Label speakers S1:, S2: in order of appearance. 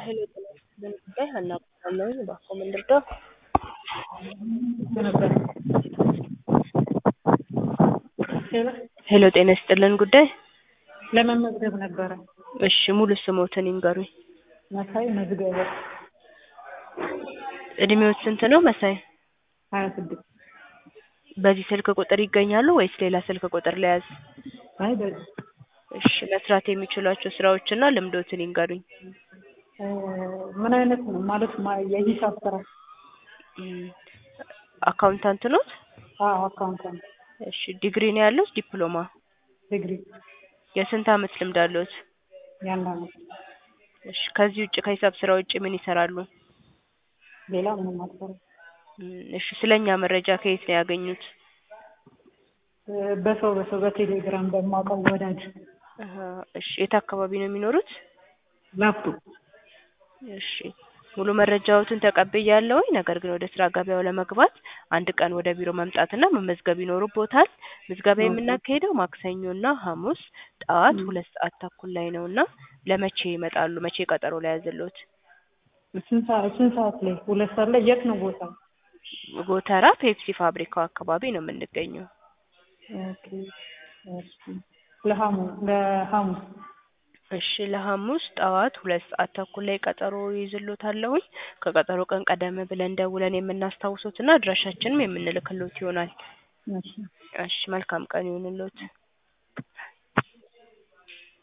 S1: ሄሎ ጤና ይስጥልን ጉዳይ ሀና እባላለሁኝ እባክዎ ምን ልርዳው?
S2: ነበር ሄሎ
S1: ሄሎ ጤና ይስጥልን ጉዳይ
S2: ለመመዝገብ ነበረ።
S1: እሺ ሙሉ ስሞትን ይንገሩኝ።
S2: መሳይ መዝገበ
S1: እድሜዎት ስንት ነው መሳይ?
S2: ሀያ ስድስት
S1: በዚህ ስልክ ቁጥር ይገኛሉ ወይስ ሌላ ስልክ ቁጥር ልያዝ?
S2: አይ በዚህ
S1: እሺ መስራት የሚችሏቸው ስራዎችና ልምዶትን ይንገሩኝ።
S2: እ ምን አይነት ነው ማለት ማ- የሂሳብ ስራ?
S1: እም፣ አካውንታንት ኖት?
S2: አዎ አካውንታንት
S1: እሺ ዲግሪ ነው ያለው ዲፕሎማ?
S2: ዲግሪ
S1: የስንት አመት ልምድ አለዎት?
S2: የአንድ አመት
S1: እሺ ከዚህ ውጭ ከሂሳብ ስራ ውጭ ምን ይሰራሉ?
S2: ሌላ ምንም አልሰራም።
S1: እም፣ እሺ ስለኛ መረጃ ከየት ነው ያገኙት?
S2: እ በሰው በሰው በቴሌግራም በማውቀው ወዳጅ
S1: አሀ፣ እሺ የት አካባቢ ነው የሚኖሩት?
S2: ላፍቶ
S1: እሺ ሙሉ መረጃዎትን ተቀብያለሁኝ። ነገር ግን ወደ ስራ ገበያው ለመግባት አንድ ቀን ወደ ቢሮ መምጣትና መመዝገብ ይኖርቦታል። ምዝገባ
S2: ኦኬ።
S1: የምናካሂደው ማክሰኞና ሐሙስ ጠዋት
S2: ም።
S1: ሁለት ሰዓት ተኩል ላይ ነው እና ለመቼ ይመጣሉ? መቼ ቀጠሮ ላይ ያዘልዎት?
S2: ስንት ሰዓት ስንት ሰዓት ላይ? ሁለት ሰዓት ላይ የት ነው ቦታ?
S1: ጎተራ ፔፕሲ ፋብሪካው አካባቢ ነው የምንገኘው።
S2: ኦኬ እሺ ለሐሙስ ለሐሙስ
S1: እሺ ለሐሙስ ጠዋት ሁለት ሰዓት ተኩል ላይ ቀጠሮ ይይዝልዎታለሁኝ። ከቀጠሮ ቀን ቀደም ብለን ደውለን የምናስታውሶትና አድራሻችንም የምንልክልዎት ይሆናል።
S2: እሺ
S1: እሺ መልካም ቀን ይሁንልዎት።